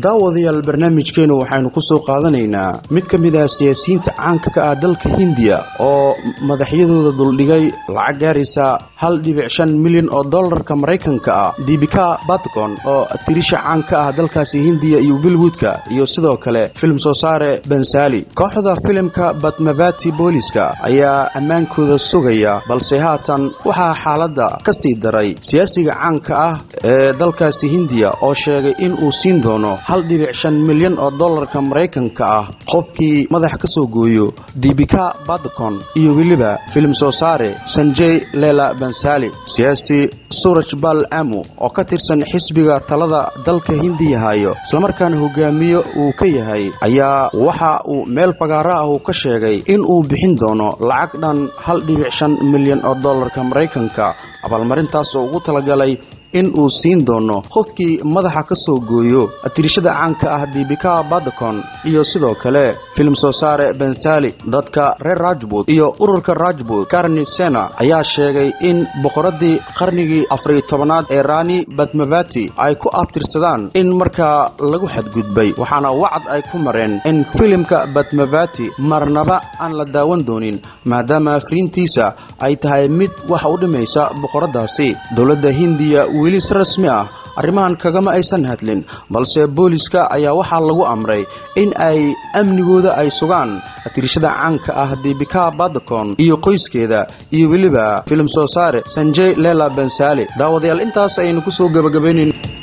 daawadayaal barnaamijkeenu waxaynu ku soo qaadanaynaa mid ka mid ah siyaasiyiinta caanka ka ah dalka hindiya oo madaxyadooda duldhigay lacag gaaraysa hal dhibic shan milyan oo dollarka maraykanka ah dibika batgon oo tirisha caan ka ah dalkaasi hindiya iyo bilwoodka iyo sidoo kale filim soo saare bensali kooxda filimka batmavati booliska ayaa ammaankooda sugaya balse haatan waxaa xaaladda ka sii daray siyaasiga caanka ah ee dalkaasi hindiya oo sheegay in uu siin doono hal dhibic shan milyan oo dollarka maraykanka ah qofkii madax ka soo gooyo dibika badcon iyo weliba filim soo saare sanjey lela bensali siyaasi suraj bal amu oo ka tirsan xisbiga talada dalka hindiya hayo islamarkaana hogaamiye uu ka yahay ayaa waxa uu meel fagaaro ah uu ka sheegay in uu bixin doono lacag dhan hal dhibic shan milyan oo dollarka maraykanka abaalmarintaas oo ugu talagalay in uu siin doono qofkii madaxa ka soo gooyo tirishada caanka ah dibika badcon iyo sidoo kale filim soo saare bensali dadka reer rajbut iyo ururka rajbut karni sena ayaa sheegay in boqoradii qarnigii afariyo tobanaad ee rani batmavati ay ku abtirsadaan in markaa lagu xadgudbay waxaana wacad ay ku mareen in filimka batmavati marnaba aan la daawan doonin maadaama afriintiisa ay tahay mid wax u dhimaysa boqoradaasi dowladda hindiya weli si rasmi ah arrimahan kagama aysan hadlin balse booliska ayaa waxaa lagu amray in ay amnigooda ay sugaan tirishada caanka ah dibika badcon iyo qoyskeeda iyo weliba filim soo saare sanjey lela bensali daawadayaal intaas ayaynu ku soo gebagabaynayn